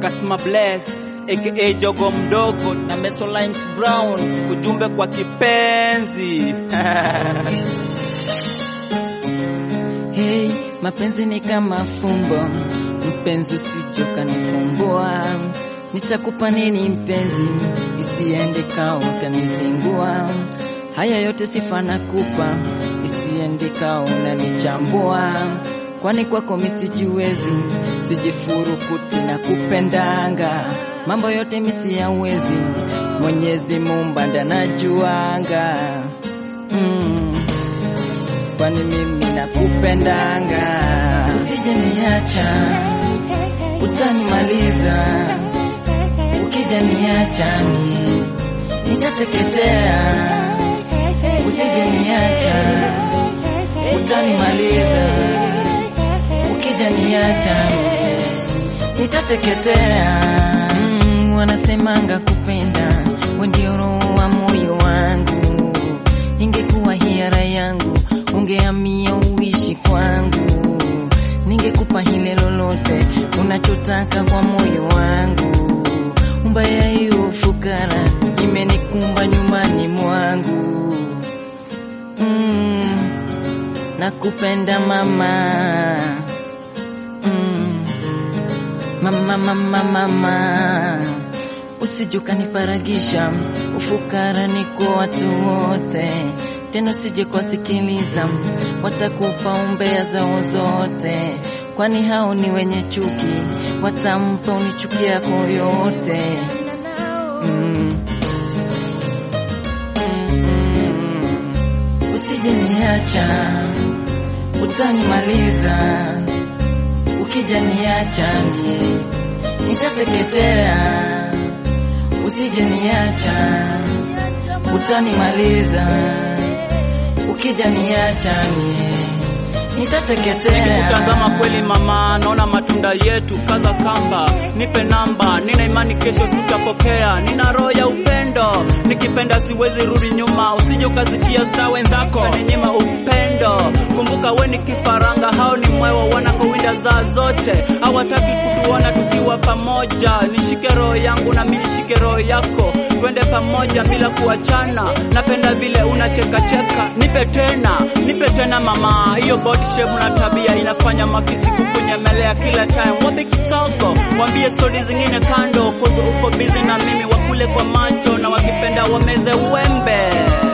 Kasma Bless aka Jogo mdogo na Mesolines Brown, ujumbe kwa kipenzi Hey, mapenzi ni kama fumbo, mpenzi usichoka nifumbua. Nitakupa nini mpenzi, isiende kao ukanizingua. Haya yote sifa nakupa, isiende kao unanichambua. Kwani kwako misijiwezi, sijifurukuti na kupendanga. Mambo yote misi yawezi, Mwenyezi Muumba ndanajuanga. Mm kwani mimi nakupendanga. Usije niacha, utanimaliza. Ukija niacha mi nitateketea. Usije niacha, utanimaliza. Ukija niacha mi nitateketea. Mm, wanasemanga kupenda we ndio roho wa moyo wangu. Ingekuwa hiara yangu ungeamia uishi kwangu, ningekupa hile lolote unachotaka kwa moyo wangu. Mbaya hiyo fukara imenikumba nyumbani mwangu. Mm, nakupenda mama. Mm, mama mama mama, usije ukaniparagisha, ufukara niko watu wote tena usije kuwasikiliza, watakupa umbea zao zote, kwani hao ni wenye chuki, watampa unichuki yako yote. Mm. Mm-mm. Usije niacha, utanimaliza, ukija niacha mie nitateketea. Usije niacha, utanimaliza ukija niacha mie nitateketea. Nikikutazama kweli mama, naona matunda yetu, kaza kamba, nipe namba, nina imani kesho tutapokea, nina roho ya upendo, nikipenda siwezi rudi nyuma, usije ukasikia sta wenzako ninyima upendo. Kumbuka we ni kifaranga, hao ni mwewa wanakowinda zaa zote, hawataki kutuona tukiwa pamoja. Nishike roho yangu na mimi nishike roho yako, twende pamoja bila kuachana. Napenda vile unachekacheka, nipe tena, nipe tena mama, hiyo body shape na tabia inafanya mafisi kukunyemelea kila time. Wapi kisogo, wambie stori zingine kando, kozo uko busy na mimi, wakule kwa macho na wakipenda wameze uembe.